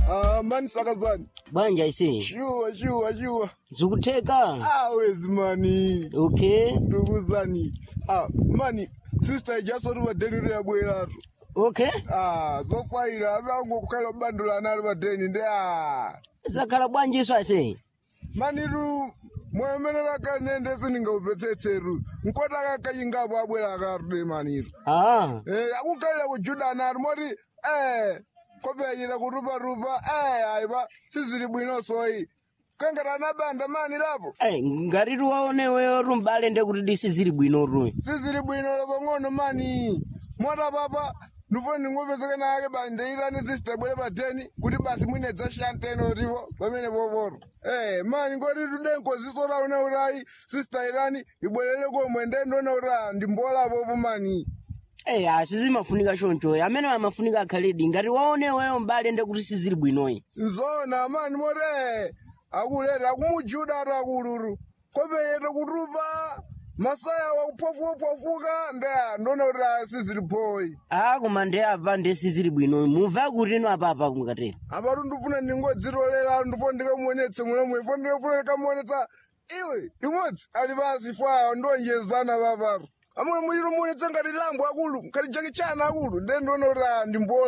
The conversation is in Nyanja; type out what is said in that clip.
Ah, mani sakazani. bwanja ise Shuwa, shuwa, shuwa. zikutheka Ah, wezi mani. okay Ndukuzani. Ah, mani. Sister ijasori badeni ya bwelatu. okay Ah, zofaira arango kukhala bandula nali badeni ndi ah. zakhala bwanji iso ase Mani ru mwemenera kanende siningauvetsetseru. Nkota kakayingapo abwela akarude maniru. ah Eh, akukhalira kujudana ari moti eh kopeyira kuruparupa eh aiva sizili bwino soyi kangatana banda mani lapo Ai, ngati tiwaoneweyo rumbale nde kuti disi zili bwino ru sizili bwino lapo ng'ono mani mota papa ndifuna ndingopezeka nake bandeirani sistebwere pateni kuti basi mwine dzashanteno rivo pamene poporo eh mani ngoti tudenkoziso raune urayi sista irani ibwerere komwe ndendone ura ndimbolapopo mani Ei, asizimafunika choncho amene amafunika akhaledi ngati waoneweyo mbale nde kuti sizili bwinoyi nzona mani more akuleta akumujuda ati akuluru kopeyete kutupa masaya wakuphofuka ndeya ndona kuti asizili phoyi ah koma nde apa nde sizili bwinoyi mumva kuti ino apapa kumukatera apatu ndifuna ndingodzitolera ndifuna ndikamuonetse munomwe ifo ndikafuna ndikamuonetsa iwe imodzi ali pasi fwayo ndonjezana papatu amwe muliro muonetsa ngati lambo akulu ngati jakichana akulu nde ndona kuti ndimbola